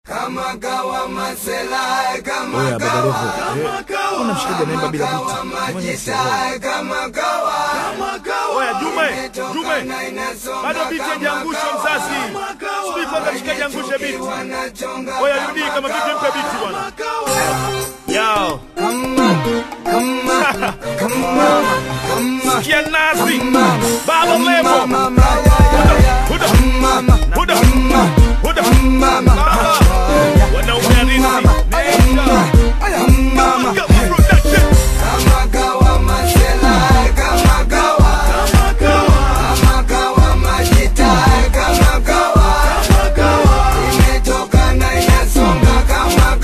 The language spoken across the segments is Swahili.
Kama kawa masela kama Oya kawa Badaroho, kuna mshikaji anaimba bila biti. Mwenye sielewi. majita kama kawa Oya Jume, Jume, bado biti hajaangusha mzazi. Subiri kwanza mshikaji angushe biti. Oya rudi kama vipi mpe biti bwana. Yao. Sikia nasi. Baba Levo. Huda. Huda. Huda. Baba. Wanaume halisi. Nenda. Kama production. kama kawa masela kama kawa kama kawa majita kama kawa imetoka na inasonga kama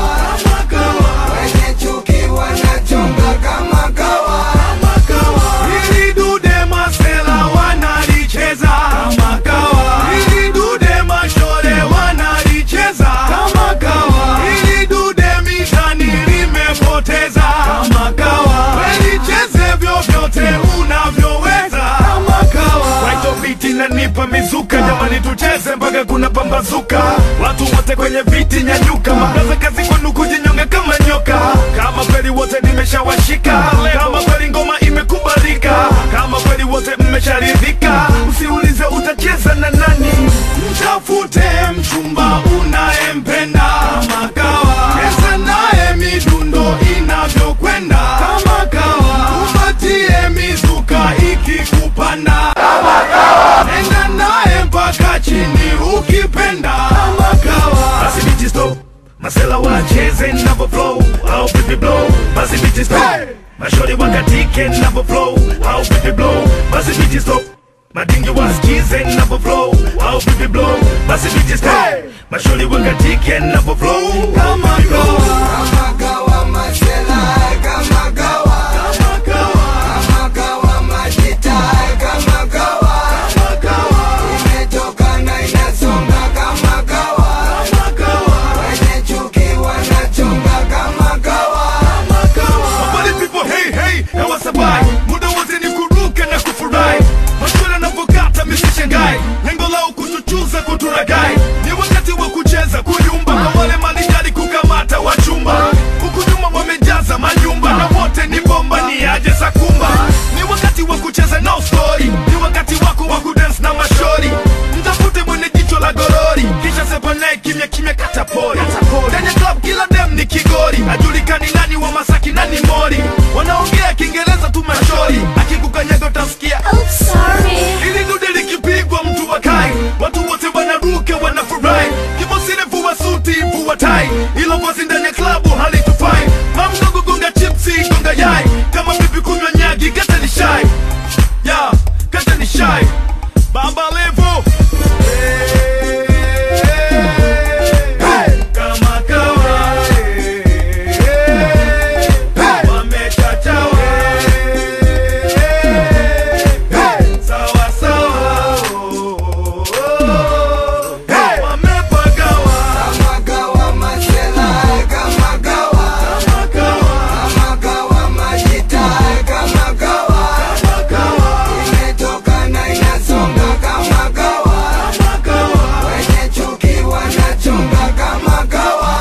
kawa wenye chuki wanachonga kama kawa Hili dude masela wanalicheza kama kawa. Hili dude mashore wanalicheza kama kawa. Hili dude mitani limepoteza kama kawa. Welicheze vyovyote unavyoweza kama kawa. Kwaito biti nanipa mizuka, jamani tucheze mpaka kuna pambazuka. Watu wote kwenye viti nyanyuka, mabraza kazi kwenu kujinyonga kama nyoka. Kama kweli wote nimeshawashika, kama kweli ngoma imekubalika, kama kweli wote mmesharidhika, usiulize utacheza na nani. Mtafute mchumba unayempenda kama kawa, cheza naye midundo inavyokwenda kama kawa, upatie mizuka ikikupanda nenda naye mpaka chini ukipenda kama kawa. Basi biti stop, masela wacheze navo flow au pipi blow. Basi biti stop, mashori wakatike navo flow au pipi blow. Basi biti stop, madingi wasikize navo flow au pipi blow. Basi biti stop, mashori wakatike navo flow kama kawa. kama kawa masela kama kawa Kama kawa, kama kawa majita kama kawa kama kawa, imetoka na inasonga kama kawa kama kawa. wenye chuki wanachonga kama kawa Habari people, hey hey, hewa sabai Muda wote ni kuruka na kufurahi Maswala yanapokata misishangai Lengo lao kutuchuza kuturagai Ni wakati wa kucheza kuyumba Kwa wale malijari kukamata wachumba Huku nyuma wamejaza manyumba Na wote ni bomba ni aje sakumba Ni wakati wa kucheza no story Ni wakati wako wa kudance na mashori Mtafute mwenye jicho la gorori Kisha sepa naye kimya kimya katapori Ndani ya club kila dem ni kigori Ajulikani nani wa Masaki nani Mori Wanaongea Kiingereza tu mashori Akikukanyaga utasikia Oops, sorry. ili dude likipigwa mtu wakai watu wote wanaruka wanafurahi kibosile vua suti vua tai ilo vazi ndani ya klabu halitufai mamdogo gonga chipsi gonga yai kama vipi kunywa nyagi kata ni shai ya kata ni shai baba levo kama kawa wamechachawa sawa sawa wamepagawa kama kawa masela kama kawa kama kawa kama kawa majita kama kawa kama kawa imetoka na inasonga kama kawa kama kawa wenye chuki wanachonga kama kawa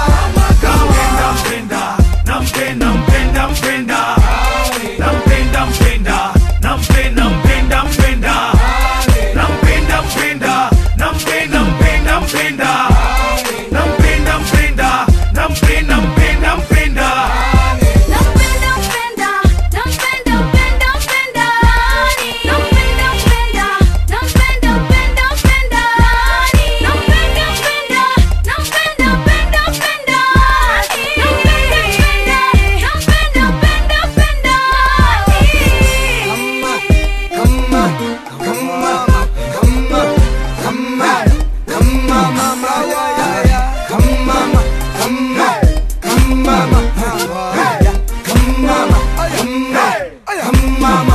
Nampenda, mpenda, nampenda, mpenda, mpenda. Nampenda, mpenda, nampenda, mpenda, mpenda. Nampenda, mpenda, nampenda, mpenda, mpenda. Nampenda, mpenda, nampenda, mpenda, mpenda. Nampenda, mpenda, nampenda, mpenda, mpenda. Nampenda, mpenda, nampenda, mpenda, mpenda. Nampenda, mpenda, nampenda, mpenda, mpenda. Nampenda, mpenda, nampenda,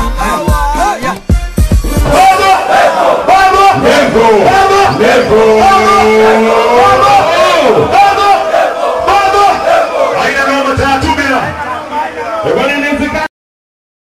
Never, never, never.